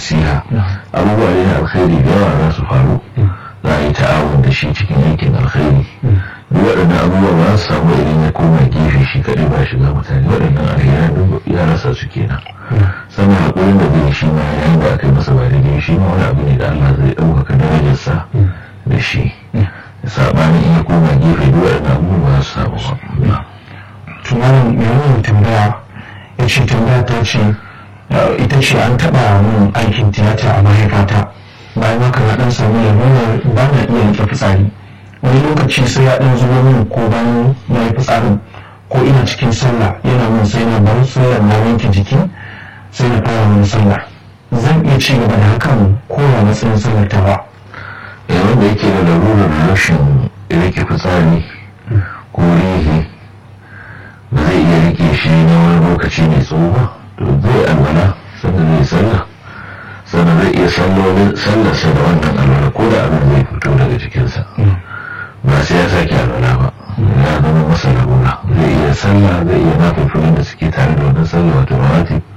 nasiha abubuwa ne na alkhairi da yawa za su faru za a yi ta'awun da shi cikin aikin alkhairi duk waɗannan abubuwa ba su samu idan ya koma gefe shi kaɗai ba shiga mutane waɗannan alheran duk ya rasa su kenan sannan haƙurin da zai shi ma yayin da aka yi masa ba daidai shi ma wani abu ne da Allah zai ɗaukaka darajarsa da shi saɓanin in ya koma gefe duk waɗannan abubuwa ba su samu ba. tunanin mai tambaya ya ce tambaya ta ce ita ce an taɓa min aikin tiyata a mahaifata bayan haka na ɗan samu labarar ba na iya rike fitsari wani lokaci sai ya ɗan zubo min ko bayan na yi fitsarin ko ina cikin sallah yana min sai na bar sallar na wanke jiki sai na fara wani sallah zan iya ci gaba da hakan ko ya matsayin sallar ta ba eh wanda yake da larurar rashin rike fitsari ko rihi ba zai iya rike shi na wani lokaci mai tsawo ba to zai alwala sannan zai sallah sannan zai iya sallarsa da wannan alwala ko da abin zai fito daga jikinsa ba sai ya sake alwala ba ya zama masa larura zai iya sallah zai iya nafafilin da suke tare da wannan sallah wato rawatib